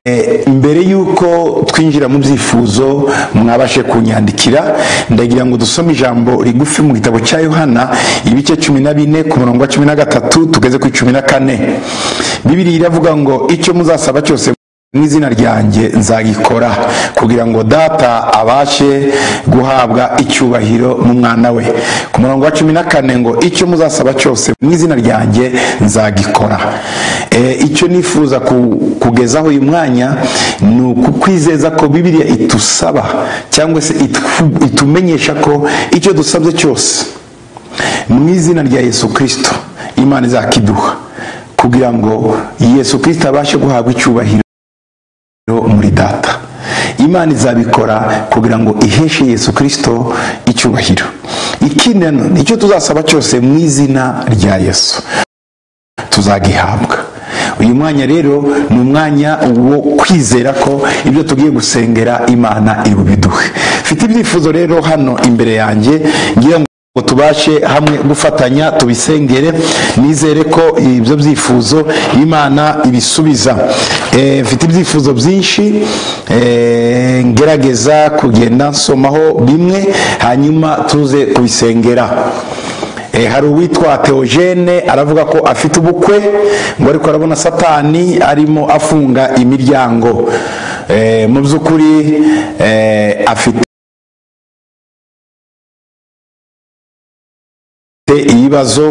Eh, mbere y'uko twinjira mu byifuzo mwabashe kunyandikira ndagira ngo dusome ijambo rigufi mu gitabo cya yohana ibice cumi na bine ku murongo wa cumi na gatatu tugeze ku cumi na kane bibiri iravuga ngo icyo muzasaba cyose mu izina ryanjye nzagikora kugira ngo data abashe guhabwa icyubahiro mu mwana we ku murongo wa cumi na kane ngo icyo muzasaba cyose mu izina ryanjye nzagikora Eh, icyo nifuza ku- kugezaho uyu mwanya ni ukukwizeza ko bibiliya itusaba cyangwa se itwu- itumenyesha ko icyo dusabye cyose mu izina rya yesu kirisito imana izakiduha kugira ngo yesu kirisito abashe guhabwa icyubahiro muri data imana izabikora kugira ngo iheshe yesu kirisito icyubahiro ikindi nanone, icyo tuzasaba cyose mu izina rya yesu tuzagihabwa uyu mwanya rero ni umwanya wo kwizera ko ibyo tugiye gusengera imana iri bubiduhe mfite ibyifuzo rero hano imbere yanjye ngira ngo tubashe hamwe gufatanya tubisengere nizere ko ibyo byifuzo imana ibisubiza Eh, mfite ibyifuzo byinshi eh, ngerageza kugenda nsomaho bimwe hanyuma tuze kubisengera Eh, hari uwitwa teogene aravuga ko afite ubukwe ngo ariko arabona satani arimo afunga imiryango Eh, mu by'ukuri eh, afite ibibazo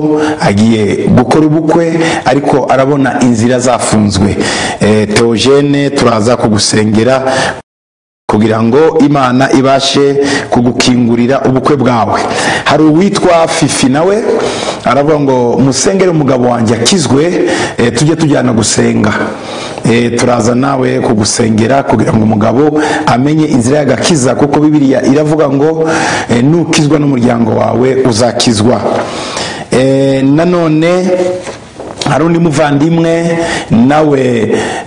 agiye gukora ubukwe ariko arabona inzira zafunzwe Eh, teogene turaza kugusengera kugira ngo imana ibashe kugukingurira ubukwe bwawe hari uwitwa fifi nawe aravuga ngo musengere umugabo wanjye akizwe eh, tujye tujyana gusenga Eh, turaza nawe kugusengera kugira ngo umugabo amenye inzira y'agakiza kuko bibiliya iravuga ngo eh, nukizwa n'umuryango wawe uzakizwa Eh, nanone hari undi muvandimwe nawe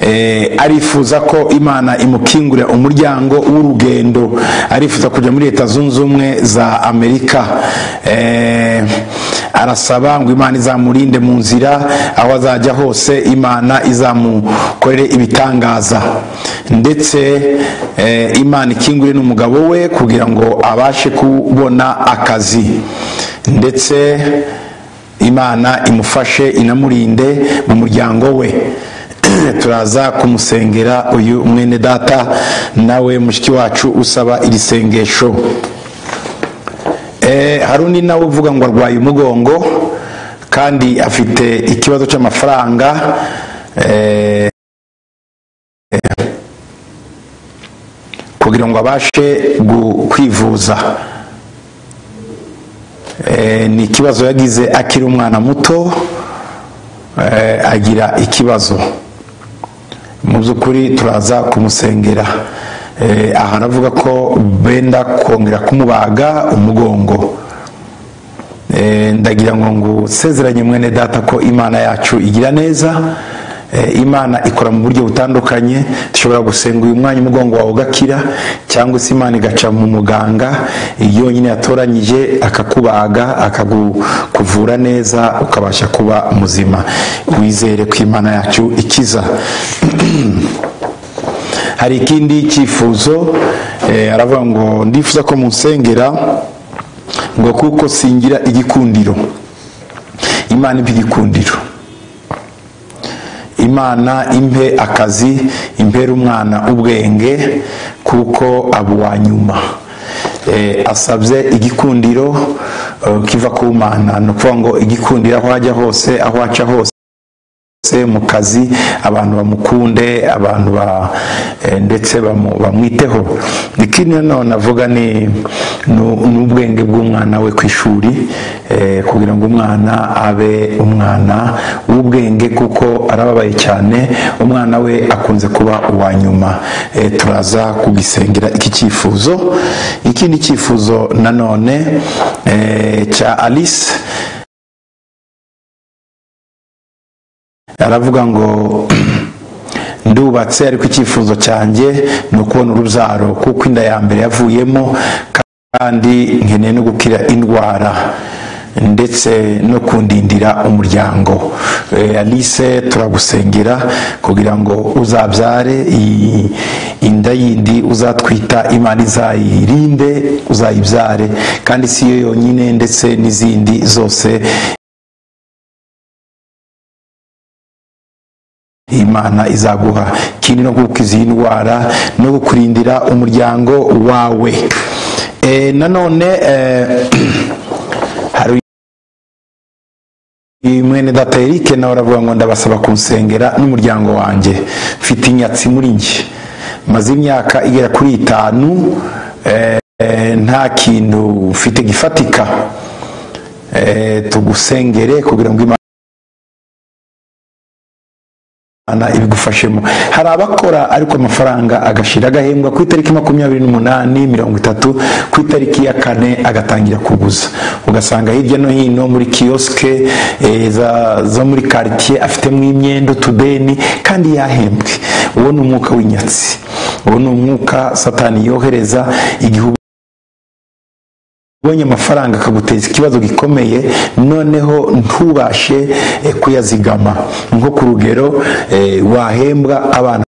eh, arifuza ko imana imukingurira umuryango w'urugendo arifuza kujya muri leta zunze ubumwe za amerika Eh, arasaba ngo imana izamurinde mu nzira aho azajya hose imana izamukorere ibitangaza ndetse eh, imana ikingure n'umugabo we kugira ngo abashe kubona akazi ndetse imana imufashe inamurinde mu muryango we turaza kumusengera uyu mwene data nawe mushiki wacu usaba iri sengesho Eh, hari undi nawe uvuga ngo arwaye umugongo kandi afite ikibazo cy'amafaranga eh, kugira ngo abashe gu- kwivuza Eh, ni ikibazo yagize akiri umwana muto eh, agira ikibazo mu by'ukuri turaza kumusengera Eh, aha aravuga ko benda kongera kumubaga umugongo Eh, ndagira ngo ngusezeranye mwene data ko imana yacu igira neza Eh, imana ikora mu buryo butandukanye dushobora gusenga uyu mwanya umugongo wawe ugakira cyangwa se imana igaca mu muganga yonyine yatoranyije akakubaga akakuvura neza ukabasha kuba muzima wizere ko imana yacu ikiza hari ikindi cyifuzo eh, aravuga ngo ndifuza ko munsengera ngo kuko singira igikundiro imana impe igikundiro imana impe akazi impere umwana ubwenge kuko aba uwa nyuma Eh, asabye igikundiro eh, kiva ku mana ni ukuvuga ngo igikundiro aho ajya hose aho aca hose se mu kazi abantu bamukunde abantu ba eh, ndetse bamu- bamwiteho ikindi nanone avuga ni ni- ni ubwenge bw'umwana we ku ishuri eh, kugira ngo umwana abe umwana w'ubwenge kuko arababaye cyane umwana we akunze kuba uwa nyuma Eh, turaza kugisengera iki cyifuzo ikindi cyifuzo nanone eh, cya alice aravuga ngo ndubatse ariko icyifuzo cyanjye ni ukubona urubyaro kuko inda ya mbere yavuyemo kandi nkeneye no gukira indwara ndetse no kundindira umuryango Eh, alice turagusengera kugira ngo uzabyare iyi inda yindi uzatwita imana izayirinde uzayibyare kandi si yo yonyine ndetse n'izindi zose imana izaguha ikindi no gukiza iyi ndwara no kukurindira umuryango wawe Eh, nanone eh, hari mwene data Eric nawe aravuga ngo ndabasaba kunsengera n'umuryango wanjye mfite inyatsi muri njye maze imyaka igera kuri itanu eh, eh, nta kintu mfite gifatika Eh, tugusengere kugira ngo imana Imana ibigufashemo hari abakora ariko amafaranga agashira agahembwa ku itariki makumyabiri n'umunani mirongo itatu ku itariki ya kane agatangira kuguza ugasanga hirya no hino muri kiyosike eh, za- zo muri karitsiye afitemo imyenda utubeni kandi yahembwe uwo ni umwuka w'inyatsi uwo ni umwuka satani yohereza igihugu ubonye amafaranga akaguteza ikibazo gikomeye noneho ntubashe eh, kuyazigama nko ku rugero eh, wahembwa abana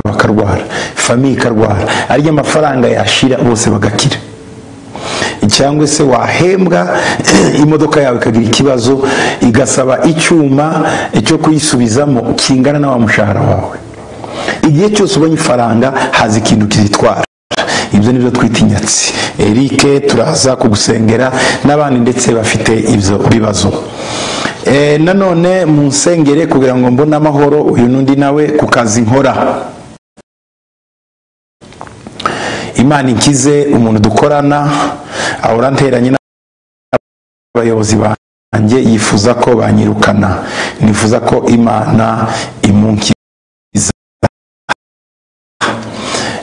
bakarwara famiye ikarwara arya amafaranga yashira bose bagakira cyangwa se wahembwa imodoka yawe ikagira ikibazo igasaba icyuma cyo kuyisubizamo kingana na wa mushahara wawe igihe cyose ubonye ifaranga haza ikintu kizitwara ibyo nibyo twita inyatsi erike turaza kugusengera n'abandi ndetse bafite ibyo bibazo Eh, nanone munsengere kugira ngo mbone amahoro uyu n'undi nawe ku kazi nkora imana inkize umuntu dukorana ahora nteranye n'abayobozi banjye yifuza ko banyirukana nifuza ko imana imunkiza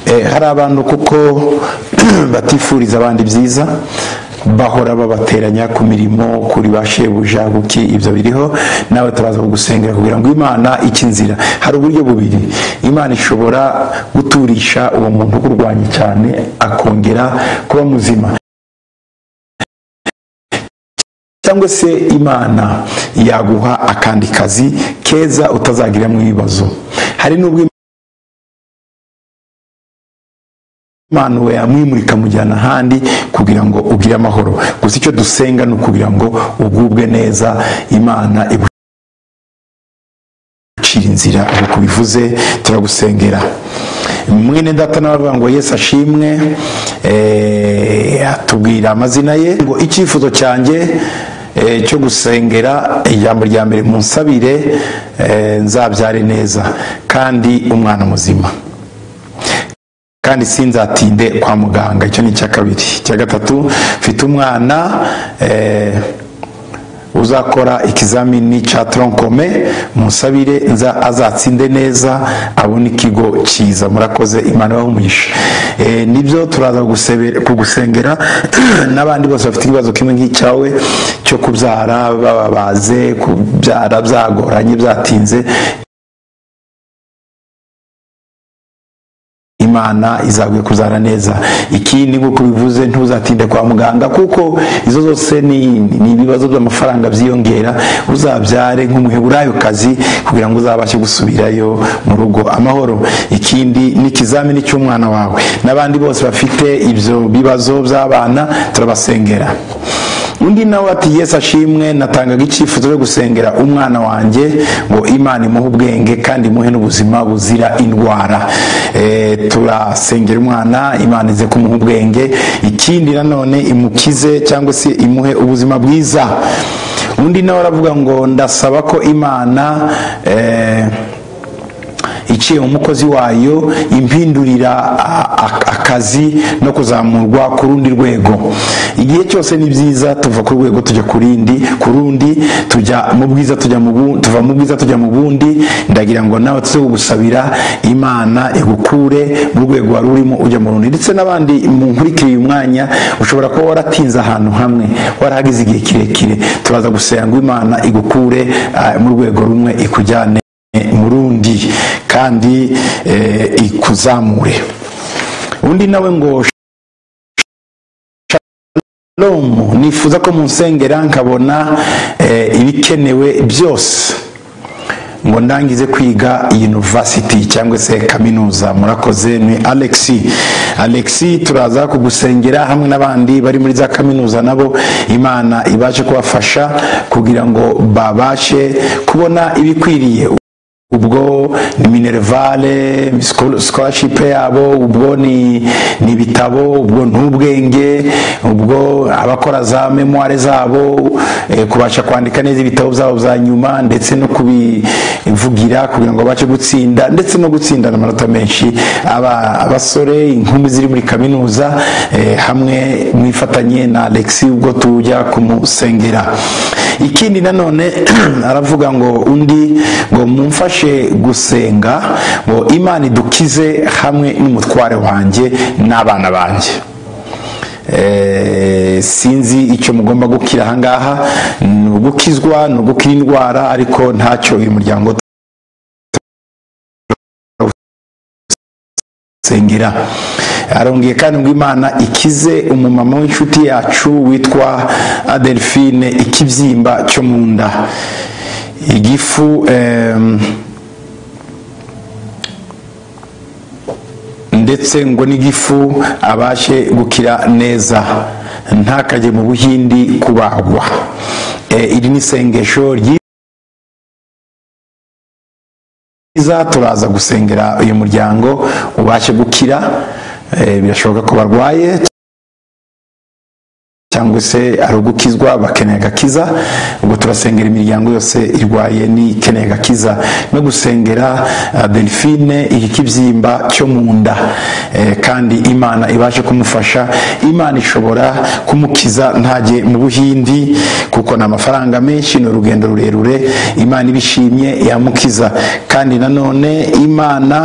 Eh, hari abantu kuko batifuriza abandi byiza bahora babateranya ku mirimo kuri ba shebuja kuki ibyo biriho nawe turaza kugusengera kugira ngo imana ikinzira hari uburyo bubiri imana ishobora guturisha uwo muntu ukurwanya cyane akongera kuba muzima cyangwa se imana yaguha akandi kazi keza utazagiramo ibibazo hari n'ubwo imana we yamwimurika amujyana ahandi kugira ngo ugire amahoro gusa icyo dusenga ni ukugira ngo ugubwe neza imana igucira inzira nk'uko bivuze turagusengera mwene data n'abavuga ngo yesu ashimwe eh, atubwira amazina ye ngo icyifuzo cyanjye eh, cyo gusengera ijambo rya mbere munsabire eh, nzabyare neza kandi umwana muzima kandi sinzatinde kwa muganga icyo ni icya kabiri icya gatatu mfite umwana eh, uzakora ikizamini cya tronkome musabire nza azatsinde neza abone ikigo cyiza murakoze imana y'umugisha eh, nibyo turaza gusebe- kugusengera n'abandi bose bafite ikibazo kimwe nk'icyawe cyo kubyara bababaze kubyara byagoranye byatinze imana izaguye kuzana neza ikindi nk'uko bivuze ntuzatinde kwa muganga kuko izo zose ni ni ibibazo by'amafaranga byiyongera uzabyare kazi kugira ngo uzabashe gusubirayo mu rugo amahoro ikindi ni ikizamini cy'umwana wawe n'abandi bose bafite ibyo bibazo by'abana turabasengera undi nawe ati yesu ashimwe natangaga icyifuzo cyo gusengera umwana wanjye ngo imana imuhe ubwenge kandi imuhe n'ubuzima buzira indwara Eh, turasengera umwana imana ize kumuha ubwenge ikindi nanone imukize cyangwa se imuhe ubuzima bwiza undi nawe aravuga ngo ndasaba ko imana eh, iciye umukozi wayo impindurira a- a- akazi no kuzamurwa ku rundi rwego igihe cyose ni byiza tuva ku rwego tujya ku rindi ku rundi tujya mu bwiza tujya mu bu- tuva mu bwiza tujya mu bundi ndagira ngo nawe tuze kugusabira imana igukure mu rwego wari urimo ujya mu rundi ndetse n'abandi munkurikira uyu mwanya ushobora kuba waratinze ahantu hamwe warahagize igihe kirekire turaza gusenga ngo imana igukure ah, mu rwego rumwe ikujyane murundi kandi eh, ikuzamure undi nawe ngo Shalom nifuza ko munsengera nkabona eh, ibikenewe byose ngo ndangize kwiga university cyangwa se kaminuza murakoze ni alex alex turaza kugusengera hamwe n'abandi bari muri za kaminuza nabo imana ibashe kubafasha kugira ngo babashe kubona ibikwiriye ubwo ni minerivare scholarship yabo ubwo ni ni ibitabo ubwo ntubwenge ubwo abakora za memoire zabo eh, kubasha kwandika neza ibitabo byabo bya nyuma ndetse no kubivugira kugira ngo babashe gutsinda ndetse no gutsindana amanota menshi aba abasore inkumi ziri muri kaminuza eh, hamwe mwifatanye na Alexi ubwo tujya kumusengera ikindi nanone aravuga ngo undi ngo mumfashe tubashe gusenga ngo imana idukize hamwe n'umutware wanjye n'abana banjye Eh, sinzi icyo mugomba gukira ahangaha ni ugukizwa ni ugukira indwara ariko ntacyo uyu muryango sengera arongeye kandi ngo imana ikize umumama w'inshuti yacu witwa adelphine ikibyimba cyo mu nda igifu em, ndetse ngo n'igifu abashe gukira neza ntakajye mu buhindi kubagwa Eh, iri ni isengesho ryi- ryiza turaza gusengera uyu muryango ubashe gukira Eh, birashoboka ko barwaye cyangwa se ari ugukizwa bakeneye agakiza ubwo turasengera imiryango yose irwaye n'ikeneye agakiza no gusengera ah, delphine iki kibyimba cyo mu nda Eh, kandi imana ibashe kumufasha imana ishobora kumukiza ntajye mu buhindi kuko ni amafaranga menshi ni urugendo rurerure imana ibishimye yamukiza kandi nanone imana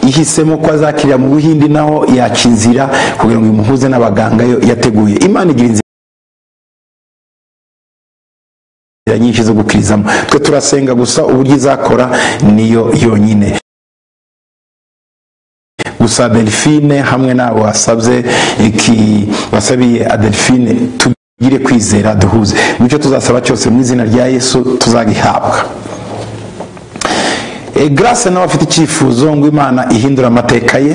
ihisemo ko azakirira mu buhindi naho yaca inzira kugira ngo imuhuze n'abaganga yo yateguye imana igira inzira inzira nyinshi zo gukirizamo twe turasenga gusa uburyo izakora niyo yonyine gusa delphine hamwe n'abo wasabye iki wasabiye adelphine tugire kwizera duhuze mu cyo tuzasaba cyose mu izina rya yesu tuzagihabwa e, grace nawe afite icyifuzo ngo imana ihindura amateka ye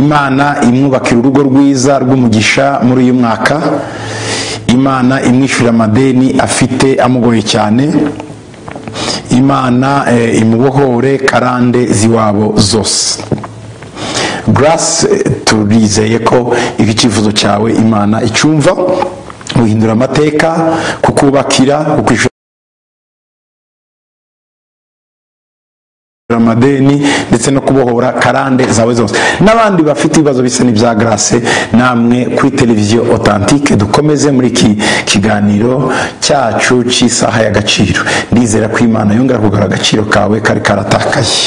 imana imwubakira urugo rwiza rw'umugisha muri uyu mwaka imana imwishyurira amadeni afite amugoye cyane imana eh, imubohore karande z'iwabo zose grace eh, turizeye ko iki cyifuzo cyawe imana icyumva guhindura amateka kukubakira kukwishyura amadeni ndetse no kubohora karande zawe zose n'abandi bafite ibibazo bisa n'ibya grace namwe kuri televiziyo authentique dukomeze muri iki kiganiro cyacu cy'isaha y'agaciro ndizera ko imana yongera kugura agaciro kawe kari karatakaye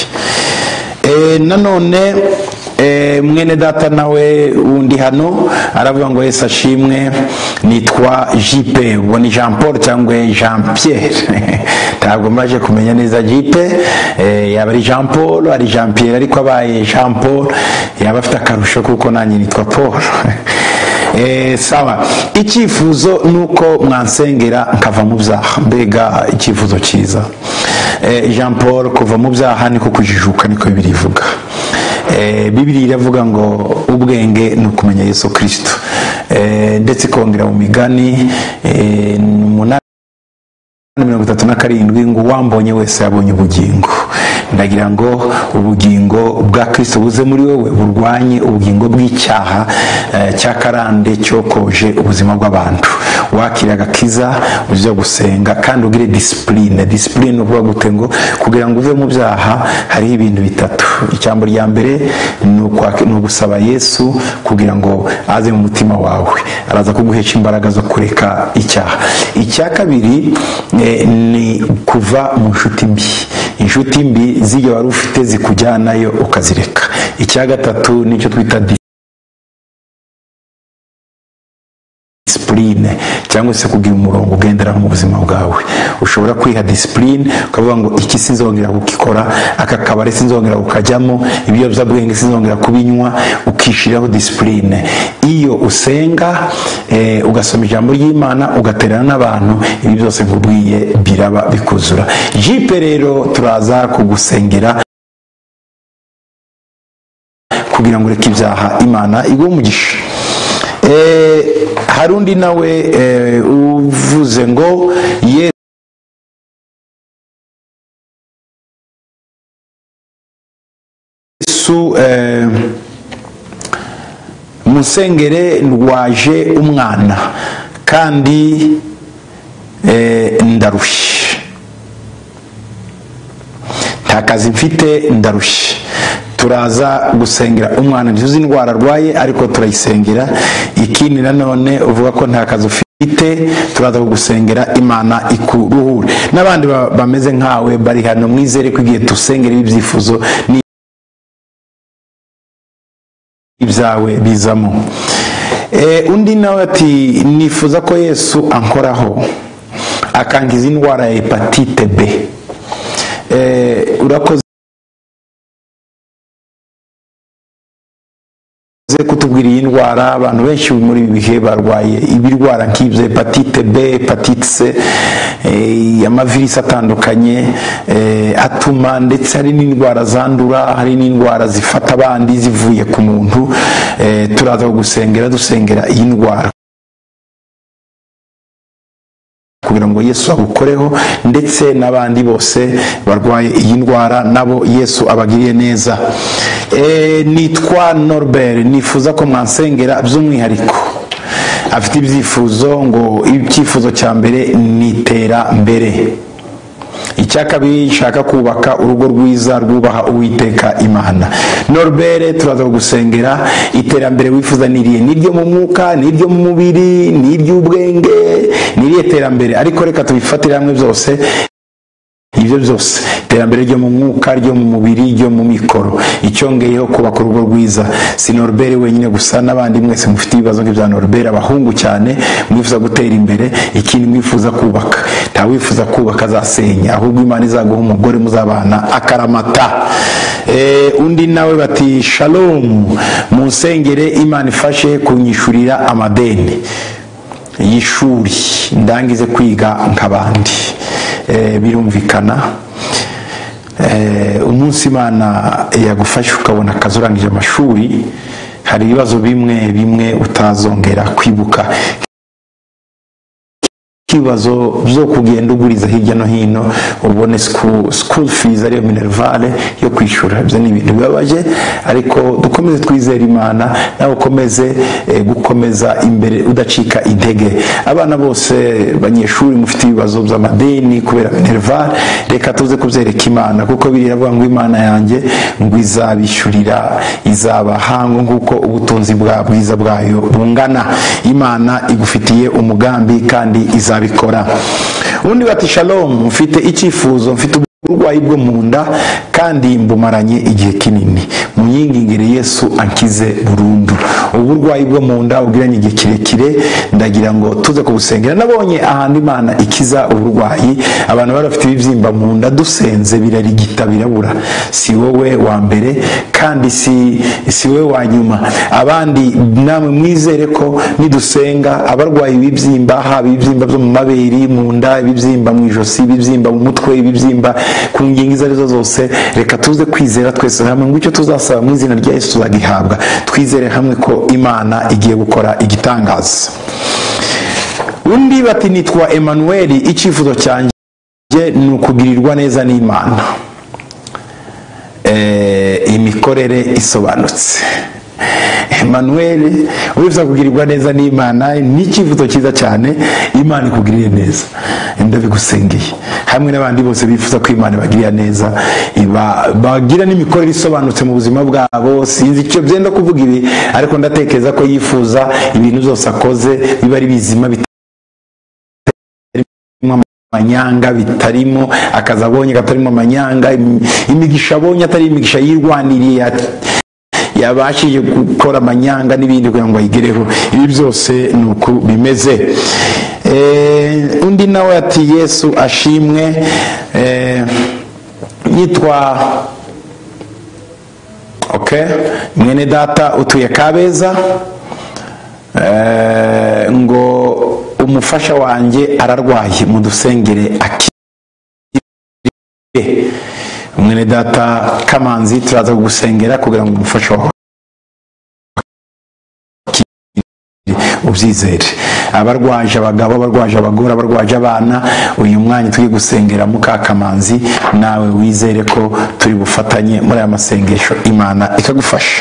Eh, nanone eh, mwene data nawe wundi hano aravuga ngo yesu ashimwe nitwa jipe ubwo ni jean paul cyangwa jean pierre ntabwo mbaje kumenya neza jipe eh, yaba ari jean paul ari jean pierre ariko abaye jean paul yaba afite akarusho kuko nanjye nitwa paul Eh, sawa icyifuzo ni uko mwansengera nkava mu byaha mbega icyifuzo cyiza Eh, jean paul kuva mu byaha niko kujijuka niko bibiri ivuga Eh, bibiri iravuga ngo ubwenge ni ukumenya yesu kirisito Eh, ndetse ikongera mu migani eh, ni umunani na mirongo itatu na karindwi ngo uwambonye wese yabonye ubugingo ndagira ngo ubugingo bwa kirisito buze muri wowe burwanye ubugingo bw'icyaha eh, cya karande cyokoje ubuzima bw'abantu wakira agakiza ujya gusenga kandi ugire disipurine disipurine ni ukuvuga gute ngo kugira ngo uve mu byaha hariho ibintu bitatu ijambo rya mbere ni ukwak- ni ugusaba yesu kugira ngo aze mu mutima wawe araza kuguhesha imbaraga zo kureka icyaha icya kabiri eh, ni kuva mu nshuti mbi inshuti mbi z'iyo wari ufite zikujyanayo ukazireka icya gatatu nicyo twita disipurine disipurine cyangwa se kugira umurongo ugenderaho mu buzima bwawe ushobora kwiha disipurine ukavuga ngo iki sinzongera kukikora aka kabari sinzongera kukajyamo ibiyobyabwenge sinzongera kubinywa ukishyiraho disipurine iyo usenga eh, ugasoma ijambo ry'imana ugaterana n'abantu ibi byose nkubwiye biraba bikuzura jipe rero turaza kugusengera kugira ngo ureke ibyaha imana iguhe umugisha Eh, hari undi nawe eh, uvuze ngo ye yesu eh, musengere ndwaje umwana kandi eh, ndarushye nta kazi mfite ndarushye turaza gusengera umwana ntizuzi indwara arwaye ariko turayisengera ikindi nanone uvuga ko nta kazi ufite turaza kugusengera imana ikuruhure n'abandi ba- bameze nkawe bari hano mwizere ko igihe dusengera ibibyifuzo ni ibyawe bizamo Eh, undi nawe ati nifuza ko yesu ankoraho akangiza indwara ya hepatite b Eh, urakoze ze kutubwira iyi ndwara abantu benshi muri ibi bihe barwaye ibirwara nk'ibyo hepatite b hepatite c eh, amavirisi atandukanye eh, atuma ndetse hari n'indwara zandura hari n'indwara zifata abandi zivuye ku muntu eh, turaza kugusengera dusengera iyi ndwara kugira ngo yesu agukoreho ndetse n'abandi bose barwaye iyi ndwara nabo yesu abagiriye neza Eh, nitwa norbert nifuza ko mwansengera by'umwihariko afite ibyifuzo ngo icyifuzo cya mbere ni iterambere icya kabiri nshaka kubaka urugo rwiza rwubaha uwiteka imana norbert turaza kugusengera iterambere wifuza niriye n'iryo mu mwuka n'iryo mu mubiri n'iry'ubwenge n'iryo terambere ariko reka tubifatire hamwe byose ibyo byose iterambere ryo mu mwuka ryo mu mubiri ryo mu mikoro icyongeyeho kubaka urugo rwiza si norbert wenyine gusa n'abandi mwese mufite ibibazo nk'ibya norbert abahungu cyane mwifuza gutera imbere ikindi mwifuza kubaka nta wifuza kubaka azasenya ahubwo imana izaguha umugore muzabana akaramata Eh, undi nawe bati shalomu munsengere imana ifashe kunyishyurira amadeni y'ishuri ndangize kwiga nk'abandi Eh, birumvikana Eh, umunsi imana yagufashe ukabona akazi urangije amashuri hari ibibazo bimwe bimwe utazongera kwibuka ibibazo byo kugenda uguriza hirya no hino ubone school school fees ariyo minervale yo kwishyura ibyo ni ibintu bibabaje ariko dukomeze twizere imana nawe ukomeze eh, gukomeza imbere udacika intege abana bose banyeshuri mufite ibibazo by'amadeni kubera minervale reka tuze kubyereka imana kuko biriya avuga ngo imana yanjye ngo izabishyurira izabahango nk'uko ubutunzi bwa bwiza bwayo bungana imana igufitiye umugambi kandi izabikora undi bati shalomu mfite icyifuzo mfite uburwayi bwo mu nda kandi mbumaranye igihe kinini mu nyingingire yesu ankize burundu ubu burwayi bwo mu nda ubwiranye igihe kirekire ndagira ngo tuze kubusengera nabonye ahantu imana ikiza uburwayi abantu bari bafite ibibyimba mu nda dusenze birarigita birabura si wowe wa mbere kandi si, si wowe wa nyuma abandi namwe mwizere ko nidusenga abarwaye ibibyimba haba ibibyimba byo mu mabere mu nda ibibyimba mu ijosi ibibyimba mu mutwe ibibyimba ku ngingo izo arizo zose reka tuze kwizera twese hamwe ngo icyo tuzasaba mu izina rya yesu tuzagihabwa twizere hamwe ko imana igiye gukora igitangaza undi bati nitwa emmanuel icyifuzo cyanjye ni ukugirirwa neza n'imana eh, imikorere isobanutse emmanuel urifuza kugirirwa neza n'imana ni icyifuzo cyiza cyane imana ikugiriye neza ndabigusengeye hamwe n'abandi bose bifuza ko imana ibagirira neza iba- bagira n'imikorere isobanutse mu buzima bwabo sinzi icyo byenda kuvuga ibi ariko ndatekereza ko yifuza ibintu byose akoze biba ari bizima bita amanyanga bitarimo akazi abonye katarimo amanyanga im- imigisha abonye atari imigisha yirwaniriye yabashije gukora amanyanga n'ibindi kugira ngo ayigereho ibi byose ni uko bimeze Eh, undi nawe ati yesu ashimwe eh, yitwa okay mwene data utuye kabeza Eh, ngo umufasha wanjye ararwaye mudusengere akire mwene data kamanzi turaza kugusengera kugira ngo umufasha wawe ubyizere abarwaje abagabo abarwaje abagore abarwaje abana uyu mwanya turi gusengera mukakamanzi nawe wizere ko turi bufatanye muri aya masengesho imana ikagufasha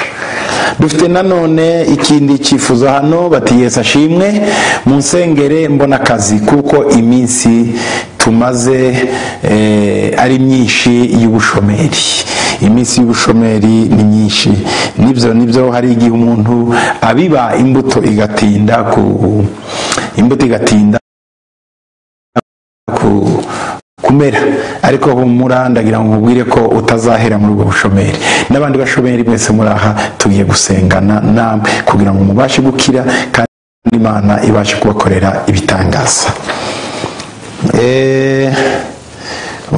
dufite nanone ikindi cyifuzo hano bati yesu ashimwe munsengere mbona akazi kuko iminsi tumaze eh, ari myinshi y'ubushomeri iminsi y'ubushomeri ni myinshi nibyo nibyo hari igihe umuntu abiba imbuto igatinda ku imbuto igatinda ku- kumera ariko humura ndagira ngo nkubwire ko utazahera muri ubwo bushomeri n'abandi bashomeri mwese muri aha tugiye gusengana namwe kugira ngo mubashe gukira kandi imana ibashe kubakorera ibitangaza Eh,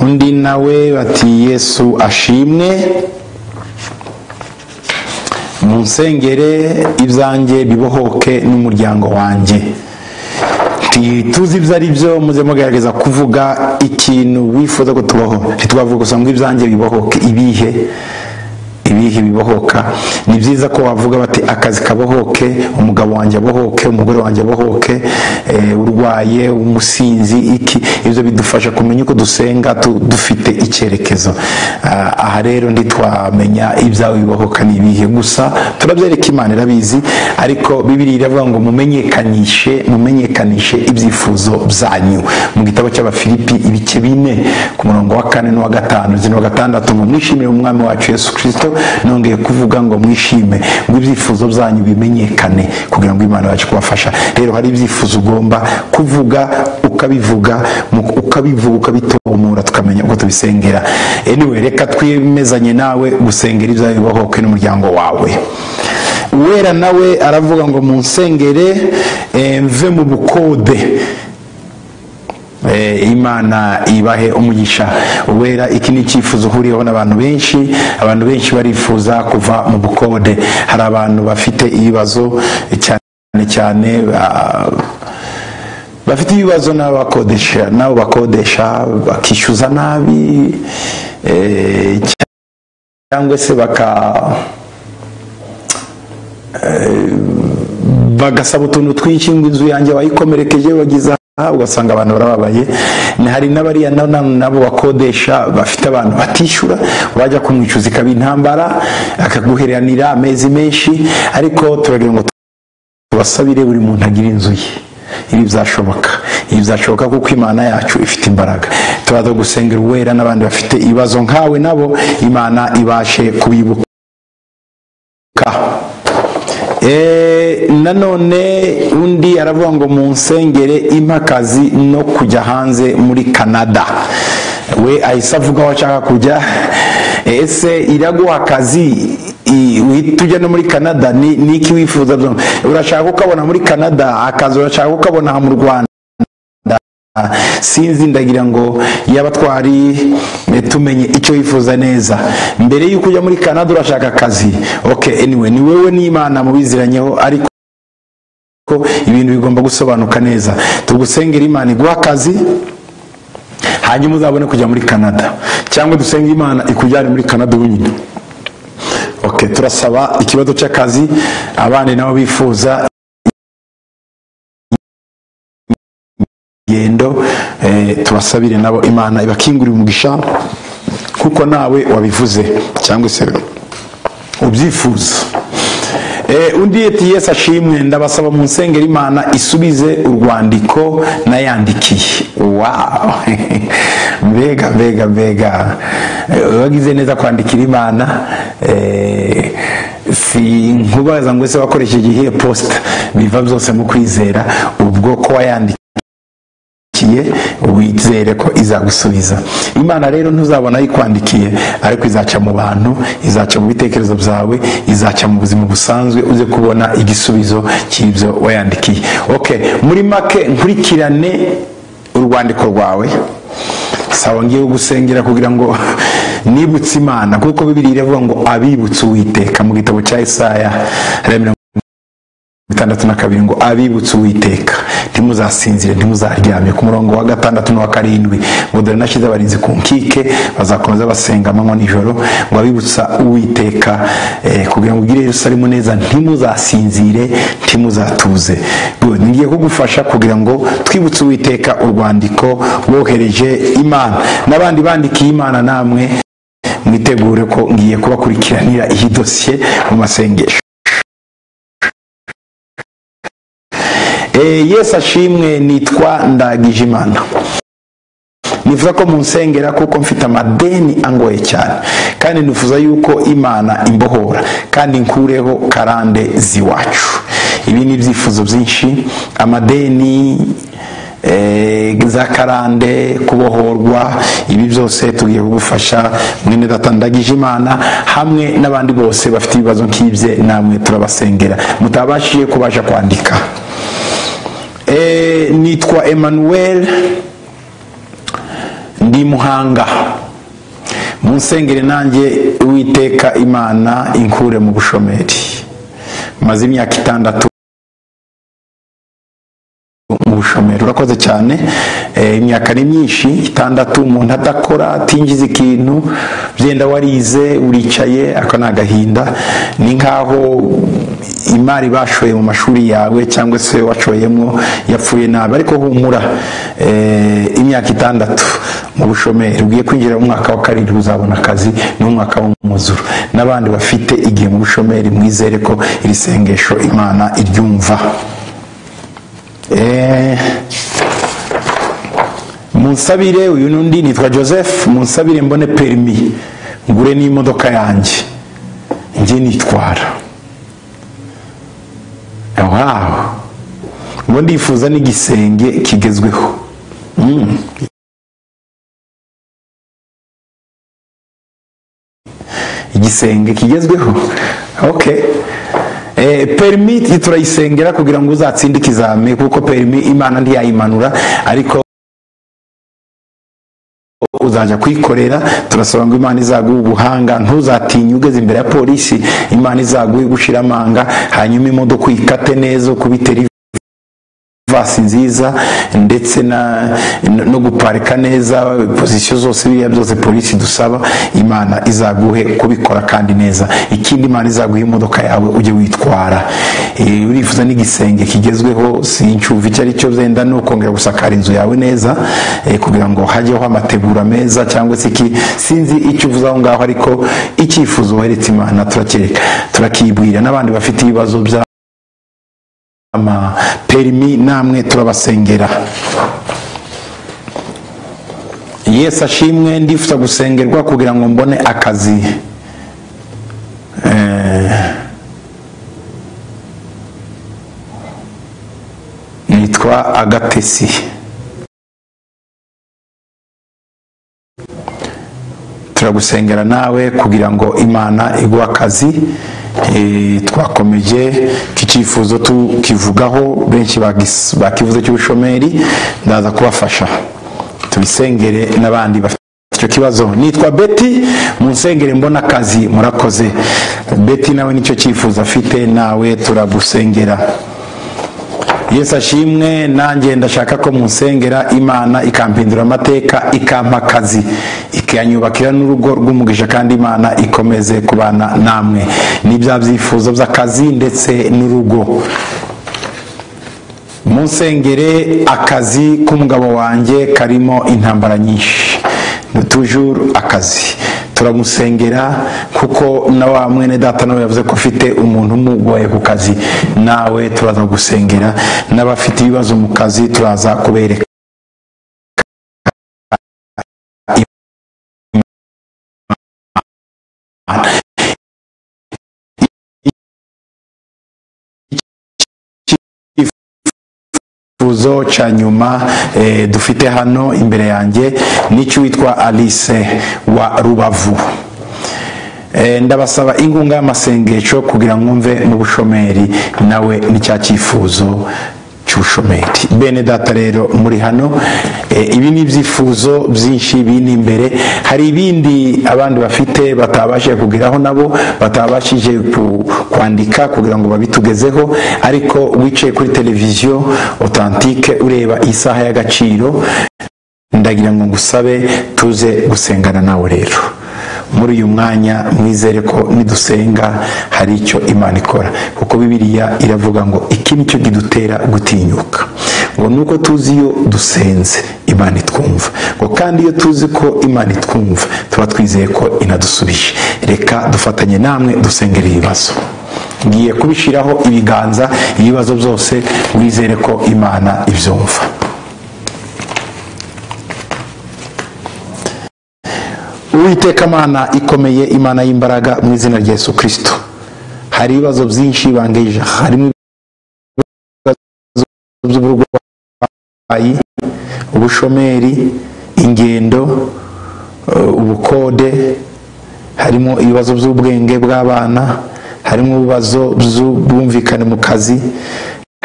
undi nawe bati yesu ashimwe munsengere ibyanjye bibohoke n'umuryango wanjye Ti- tuzi ibyo ari byo muze mugerageza kuvuga ikintu wifuza ko tubaho ntitwavuga gusa ngo ibyanjye bibohoke ibihe ibihe bibohoka ni byiza ko bavuga bati akazi kabohoke umugabo wanjye abohoke umugore wanjye abohoke eh, urwaye umusinzi iki ibyo bidufasha kumenya uko dusenga tu- dufite icyerekezo Ah, aha rero ntitwamenya ibyawe bibohoka ni ibihe gusa turabyereka imana irabizi ariko bibiri iravuga ngo mumenyekanishe mumenyekanishe ibyifuzo byanyu mu gitabo cy'abafilipi ibice bine ku murongo wa kane n'uwa gatanu ndetse n'uwa gatandatu ngo mwishimire umwami wacu yesu kirisito nongeye kuvuga ngo mwishime ngo ibyifuzo byanyu bimenyekane kugira ngo imana yacu kubafasha rero hari ibyifuzo ugomba kuvuga ukabivuga mu- ukabivuga ukabitomora tukamenya uko tubisengera anyway reka twemezanye nawe gusengera ibyawe bibohoke n'umuryango wawe uwera nawe aravuga ngo munsengere eh, mve mu bukode Eh, imana ibahe umugisha uwera iki ni icyifuzo uhuriyeho n'abantu benshi abantu benshi barifuza kuva mu bukode hari abantu bafite ibibazo cyane cyane ah, bafite ibibazo n'abakodesha n'abo bakodesha bakishyuza nabi eh, cyangwa se baka bagasaba utuntu twinshi ngo inzu yanjye bayikomerekeje bageze aha ugasanga abantu barababaye Ni- hari n'abariya na- na- nabo bakodesha bafite abantu batishyura wajya kumwicuza ikaba intambara akaguheranira amezi menshi ariko turagira ngo tubasabire buri muntu agira inzu ye ibi byashoboka ibi byashoboka kuko imana yacu ifite imbaraga turaza gusengera uwera n'abandi bafite ibibazo nkawe nabo imana ibashe kubibuka Eh, nanone undi aravuga ngo munsengere impakazi no kujya hanze muri canada we ahise avuga aho ashaka kujya ese iraguha akazi i- uhita ujya no muri canada ni ni iki wifuza byo? urashaka kukabona muri canada akazi urashaka kukabona aha mu rwanda sinzi ndagira ngo yaba twari eh, tumenye icyo wifuza neza mbere y'uko ujya muri canada urashaka akazi ok anyway ni wowe n'imana mubiziranyeho ariko ibintu bigomba gusobanuka neza tugusengera imana iguha akazi hanyuma uzabone kujya muri canada cyangwa dusenge imana ikujyane muri canada wenyine ok turasaba ikibazo cy'akazi abandi nabo bifuza ngendo eh, tubasabire nabo imana ibakingurire umugisha kuko nawe wabivuze cyangwa se ubyifuza Eh, undi yeti yesu ashimwe ndabasaba mu nsengero imana isubize urwandiko nayandikiye wow mbega mbega mbega Eh, wagize neza kwandikira imana eh, si nkubaza ngo ese wakoresheje iyihe posita biva byose mu kwizera ubwo ko wayandikiye yakwandikiye wizere ko izagusubiza imana rero ntuzabona yikwandikiye ariko izaca mu bantu izaca mu bitekerezo byawe izaca mu buzima busanzwe uze kubona igisubizo cy'ibyo wayandikiye ok muri make nkurikirane urwandiko rwawe sawa ngiye gusengera kugira ngo nibutse imana kuko bibiri iravuga ngo abibutse uwiteka mu gitabo cya isaya gatandatu na kabiri ngo abibutse uwiteka ntimuzasinzire ntimuzaryame ku murongo wa gatandatu n'uwa karindwi ngo dore nashyize abarinzi ku nkike bazakomeza basenga amanywa nijoro ngo abibutsa uwiteka kugira ngo ugire Yerusalemu neza ntimuzasinzire ntimuzatuze ngiye kugufasha kugira ngo twibutse uwiteka urwandiko rwohereje imana n'abandi bandikiye imana namwe mwitegure ko ngiye kubakurikiranira iyi dosiye mu masengesho Yesu ashimwe nitwa ndagijimana nifuza ko munsengera kuko mfite amadeni angoye cyane kandi nifuza yuko imana imbohora kandi nkureho karande z'iwacu ibi ni ibyifuzo byinshi amadeni za karande kubohorwa ibi byose tugiye kugufasha mwene datandagije imana hamwe n'abandi bose bafite ibibazo nk'ibye namwe turabasengera mutabashije kubasha kwandika nitwa Emmanuel ndi muhanga munsengere nanjye uwiteka imana inkure mu bushomeri maze imyaka itandatu mu bushomeri urakoze cyane imyaka ni myinshi itandatu umuntu adakora atinjiza ikintu byenda warize uricaye aka ni agahinda ni nkaho imari bashoye mu mashuri yawe cyangwa se wacoyemo yapfuye nabi ariko humura imyaka itandatu mu bushomeri ugiye kwinjira mu mwaka wa karindwi uzabona akazi n'umwaka w'umwuzuro n'abandi bafite igihe mu bushomeri mwizere ko iri sengesho imana iryumva munsabire uyu n'undi nitwa joseph munsabire mbone perimi ngure n'imodoka yanjye njye nitwara aho ubu ndifuza n'igisenge kigezweho igisenge kigezweho oke perimi turayisengera kugira ngo uzatsinde ikizami kuko perimi imana ntiyayimanura ariko uzajya kwikorera turasaba ngo imana izaguhe ubuhanga ntuzatinye ugeze imbere ya polisi imana izaguhe gushira amanga hanyuma imodoka uyikate neza ukubite rivasi nziza ndetse no guparika neza pozisiyo zose biriya byose polisi dusaba imana izaguhe kubikora kandi neza ikindi imana izaguhe imodoka yawe ujye witwara urifuza n'igisenge kigezweho sincuva icyo ari cyo byenda ni ukongera gusakara inzu yawe neza kugira ngo hajyeho amategura meza cyangwa se iki sinzi icyo uvuze aho ngaho ariko icyifuzo weretse imana turakireka turakibwira n'abandi bafite ibibazo bya perimi namwe turabasengera yesu ashimwe ndifuza gusengerwa kugira ngo mbone akazi nitwa agatesi turagusengera nawe kugira ngo imana iguhe akazi twakomeje icyifuzo tukivugaho benshi bakivuze cy'ubushomeri ndaza kubafasha tubisengere n'abandi bafite icyo kibazo nitwa beti munsengere mbona akazi murakoze beti nawe nicyo cyifuzo afite nawe turagusengera yesu ashimwe nanjye ndashaka ko munsengera imana ikampindura amateka ikampa akazi ikanyubakira n'urugo rw'umugisha kandi imana ikomeze kubana namwe n'ibya byifuzo by'akazi ndetse n'urugo munsengere akazi k'umugabo wanjye karimo intambara nyinshi tujuru akazi turamusengera kuko na wa mwene data nawe yavuze ko ufite umuntu umugoye ku kazi nawe turaza gusengera n'abafite ibibazo mu kazi turaza kubereka ikibazo cya nyuma eh, dufite hano imbere yanjye ni icy'uwitwa alice wa rubavu Eh, ndabasaba inkunga y'amasengesho kugira ngo mve mu bushomeri nawe ni cya cyifuzo cy'ubushomeri bene data rero muri hano eh, ibi ni ibyifuzo byinshi biri imbere hari ibindi abandi bafite batabashije kugeraho nabo batabashije ku- kwandika kugira ngo babitugezeho ariko wicaye kuri televiziyo otantike ureba isaha y'agaciro ndagira ngo ngusabe tuze gusengana nawe rero muri uyu mwanya mwizere ko nidusenga hari icyo imana ikora kuko bibiliya iravuga ngo iki ni cyo kidutera gutinyuka ngo nuko tuzi iyo dusenze imana itwumva ngo kandi iyo tuzi ko imana itwumva tuba twizeye ko inadusubije reka dufatanye namwe dusengere ibibazo ngiye kubishyiraho ibiganza ibibazo byose wizere ko imana ibyumva uwiteka mana ikomeye imana y'imbaraga mu izina rya yesu kirisito hari ibibazo byinshi bangeje harimo ibibazo by'uburwayi ubushomeri ingendo eh, ubukode harimo ibibazo by'ubwenge bw'abana harimo ibibazo by'ubwumvikane mu kazi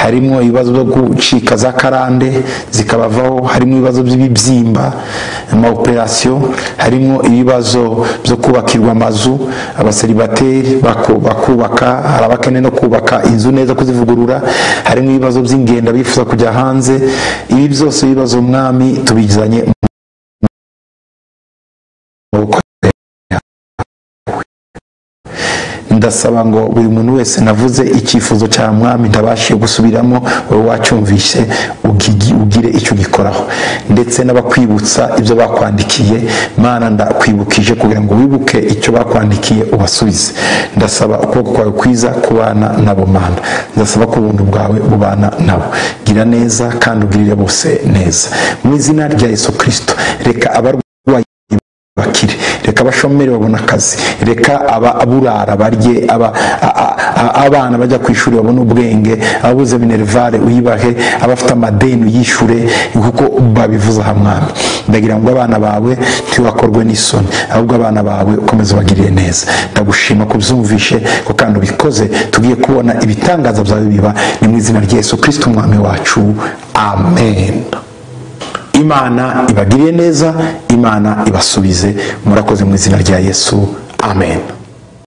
harimo ibibazo byo gucika za karande zikabavaho harimo ibibazo by'ibibyimba amaoperasiyo harimo ibibazo byo kubakirwa amazu abaseribateri baku- bakubaka hari abakeneye no kubaka inzu neza kuzivugurura harimo ibibazo by'ingendo bifuza kujya hanze ibi byose ibibazo umwami tubizanye mu maboko ndasaba ngo buri muntu wese navuze icyifuzo cya mwami ntabashije gusubiramo wowe wacyumvise ugigi- ugire icyo ugikoraho ndetse n'abakwibutsa ibyo bakwandikiye mana ndakwibukije kugira ngo wibuke icyo bakwandikiye ubasubize ndasaba ukuboko kwawe kwiza kubana nabo mana ndasaba ko ubuntu bwawe bubana nabo gira neza kandi ugirire bose neza mu izina rya yesu kirisito reka abarwayi bakire reka abashomeri babone akazi reka ababurara barye aba- a- a- a- abana bajya ku ishuri babone ubwenge ababuze minerivare uyibahe abafite amadeni uyishure kuko babivuze aha mwami ndagira ngo abana bawe ntibakorwe n'isoni ahubwo abana bawe ukomeze ubagirire neza ndagushima ko ubyumvishe ko kandi ubikoze tugiye kubona ibitangaza byawe biba ni mu izina rya yesu kirisito umwami wacu amen imana ibagirire neza imana ibasubize murakoze mu izina rya yesu amen